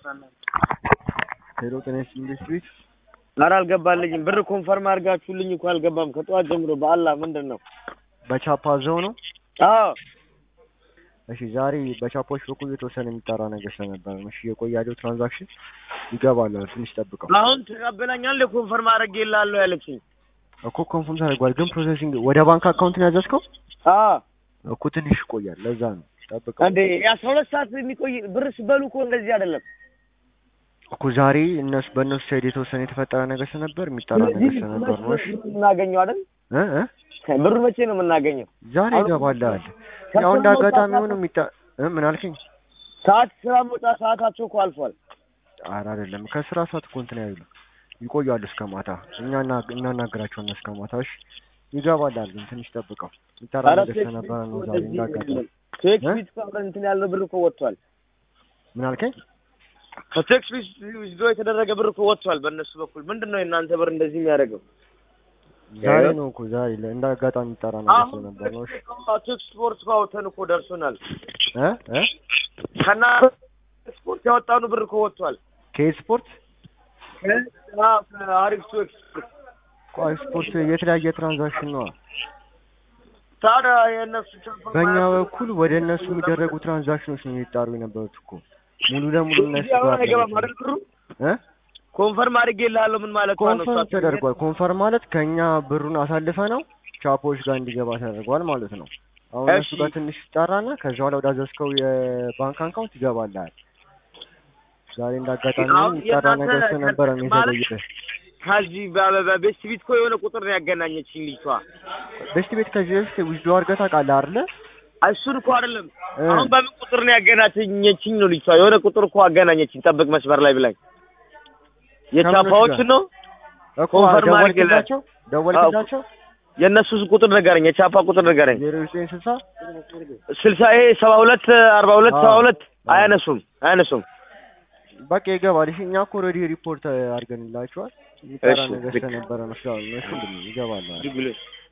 ሄሎ ጤና ይስጥልኝ ኢንዱስትሪስ ኧረ አልገባልኝም። ብር ኮንፈርም አድርጋችሁልኝ እኮ አልገባም። ከጠዋት ጀምሮ በአላህ ምንድን ነው? በቻፓ ዘው ነው። አዎ እሺ ዛሬ በቻፖች በኩል የተወሰነ የሚጠራ ነገር ስለነበር ነው። እሺ የቆየ ያለው ትራንዛክሽን ይገባል። ትንሽ ጠብቀው አሁን ተቀበለኛል። ኮንፈርም አድርጌልሃለሁ ያለችኝ እኮ ኮንፎርም ተደርጓል፣ ግን ፕሮሰሲንግ ወደ ባንክ አካውንት ነው ያዘዝከው አዎ እኮ ትንሽ ይቆያል። ለዛ ነው ጠብቀው እንዴ የአስራ ሁለት ሰዓት የሚቆይ ብር ስበሉ እኮ እንደዚህ አይደለም። እኮ ዛሬ እነሱ በእነሱ ሳይድ የተወሰነ የተፈጠረ ነገር ስለነበር የሚጠራ ነገር ስለነበር ነው። እሺ የምናገኘው አይደል? እ እ ብሩ መቼ ነው የምናገኘው? ዛሬ ይገባልሃል። ያው እንደ አጋጣሚ ሆኖ የሚጣ እ ምን አልከኝ? ሰዓት ስራ መውጫ ሰዓታቸው እኮ አልፏል። ኧረ አይደለም ከስራ ሰዓት እኮ እንትን አይሉ ይቆያሉ እስከ ማታ። እኛ እና- እናናግራቸዋለን እስከ ማታ። እሺ ይገባልሃል፣ ግን ትንሽ ጠብቀው። የሚጠራ ኧረ ነገር ስለነበረ ነው ዛሬ እንደ አጋጣሚ። ቴክስ እ? ቢት እኮ አብረን እንትን ያለው ብር እኮ ወጥቷል። ምን አልከኝ? ከቴክስ ቢት ዊዝድሮ የተደረገ ብር እኮ ወጥቷል በእነሱ በኩል። ምንድን ነው የእናንተ ብር እንደዚህ የሚያደርገው? ዛሬ ነው እኮ ዛሬ ለ- እንደ አጋጣሚ የሚጠራ ነገር ስለነበር ነው። እሺ ቴክስ ስፖርት እኮ አውጥተን እኮ ደርሶናል። እ እ ከና ስፖርት ያወጣኑ ብር እኮ ወጥቷል። ከኤት ስፖርት አሪፍ ቱ ኤክስፖርት ቆይ ስፖርት የተለያየ ትራንዛክሽን ነው። ታዲያ የእነሱ ቻፓ በእኛ በኩል ወደ እነሱ የሚደረጉ ትራንዛክሽኖች ነው የሚጣሩ የነበሩት እኮ ሙሉ ለሙሉ እነሱ እዚህ አሁን ጋር አይገባም አይደል ብሩ? እ ኮንፈርም አድርጌልሃለሁ ምን ማለት ነው? ኮንፈርም ተደርጓል። ኮንፈርም ማለት ከኛ ብሩን አሳልፈ ነው ቻፖዎች ጋር እንዲገባ ተደርጓል ማለት ነው። አሁን እነሱ እሺ። ጋር ትንሽ ይጣራና ከዛ በኋላ ወዳዘዝከው የባንክ አካውንት ይገባልሃል። ዛሬ እንዳጋጣሚ አሁን የሚጣራ የእናንተ ነገር ስለነበረ ነው ማለት- የዘገየብህ። ከዚህ በቤስት ቢት እኮ የሆነ ቁጥር ነው ያገናኘችኝ ልጅቷ። በስቲ ቤት ከዚህ በፊት ዊዝዶ አድርገህ ታውቃለህ አይደለ? እሱን እኮ አይደለም እ። አሁን በምን ቁጥር ነው ያገናኘችኝ ነው ልጅቷ። የሆነ ቁጥር እኮ አገናኘችኝ። ጠብቅ መስመር ላይ ብላኝ የቻፓዎችን ነው እኮ ኮንፈርም አድርጌልሃል። ደወልክላቸው ደወልክላቸው የእነሱ ቁጥር ንገረኝ፣ የቻፓ ቁጥር ንገረኝ። ዜሮ ዘጠኝ ስልሳ ስልሳ ይሄ ሰባ ሁለት አርባ ሁለት ሰባ ሁለት አያነሱም አያነሱም። በቃ ይገባል። እሺ እኛ እኮ ኦልሬዲ ሪፖርት አድርገንላቸዋል። የሚጠራ እሺ፣ ነገር ልክ። ስለነበረ ነው ስላሉ እነሱ ይገባል። ዝም ብሎ